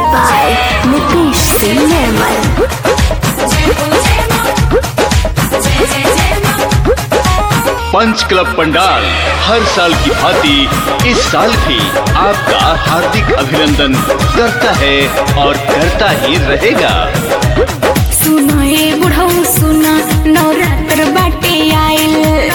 by Nitish Singh Nirmal. पंच club पंडाल हर साल की भांति इस साल भी आपका हार्दिक अभिनंदन करता है और करता ही रहेगा सुनो ए बुढ़ऊ सुना नवरात्र बाटे आइल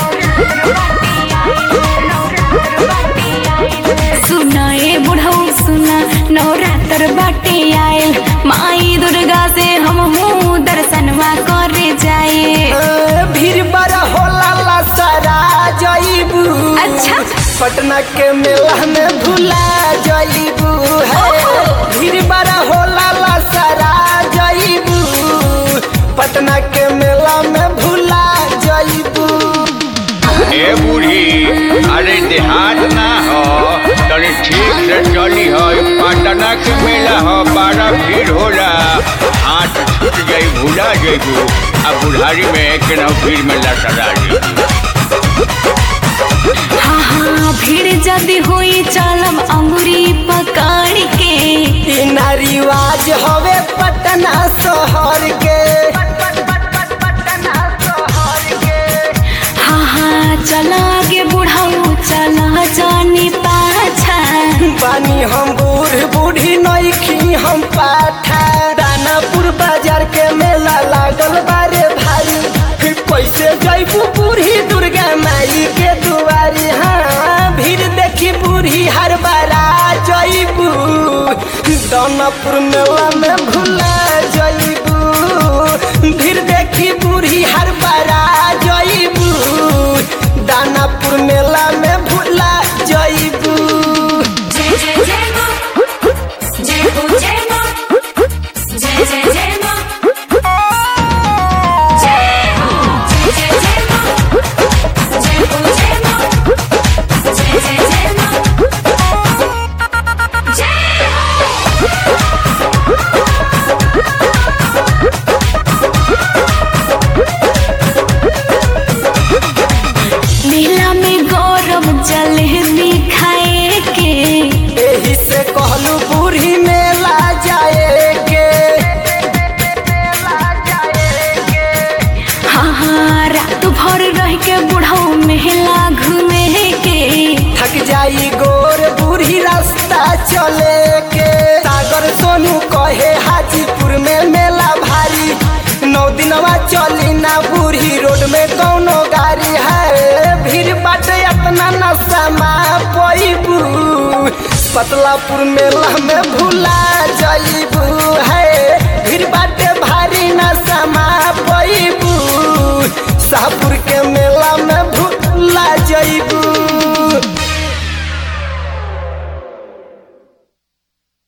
सुना ए बुढ़ऊ सुना नवरात्र बाटे आइल माई दुर्गा से हम हूँ दर्शनवा करे जाए भीड़ बड़ा होला ला सारा जईबू अच्छा पटना के मेला में भुला जईबू है भीड़ बड़ा होला ला सारा जईबू पटना के मेला में भुला जईबू ए बूढ़ी अरे देहात ना हो तनी ठीक से चली हो ई पटना के मेला हो बड़ा भीड़ होला हाथ छूट जाई भूला जाइबू आ बुढ़ारी में केना भीड़ में लटरा जाइबू हाँ हाँ भीड़ जदी हुई चलम अंगुरी पकड़ के ई ना रिवाज हवे पटना शहर के हाँ हाँ चला आगे बुढ़ाऊ चला जानी पाछा बानी हम बूढ़ बूढ़ी नईखी हम पाठा दानापुर बाजार के मेला लागल बारे भाई फिर पैसे जैबू बूढ़ी दुर्गा माई के दुआरी हाँ भीड़ देखी बूढ़ी हर बारा जैबू दानापुर मेला में भुला जैबू भीड़ देखी बूढ़ी हर बारा जैबू दानापुर मेला में भुला जैबू जय जय जय माँ जय हो जय माँ जय जय जय माँ जय हो जय जय जय माँ जय हो जय माँ जय जय जय माँ मेला में गौरव जलेबी खाए के एही से कहलू बूढ़ी मेला जाए के हाँ हाँ रात भर रह के बुढ़ऊ मेला घूमे के थक जाई गोर बूढ़ी रास्ता चले के सागर सोनू कहे हाजीपुर में मेला भारी नौ दिनवा चली ना बूढ़ी रोड में कौनो गाड़ी है भीड़ बाटे अपना नशा मा पैबू पतलापुर मेला में भूला जाइबू है भीड़ बाटे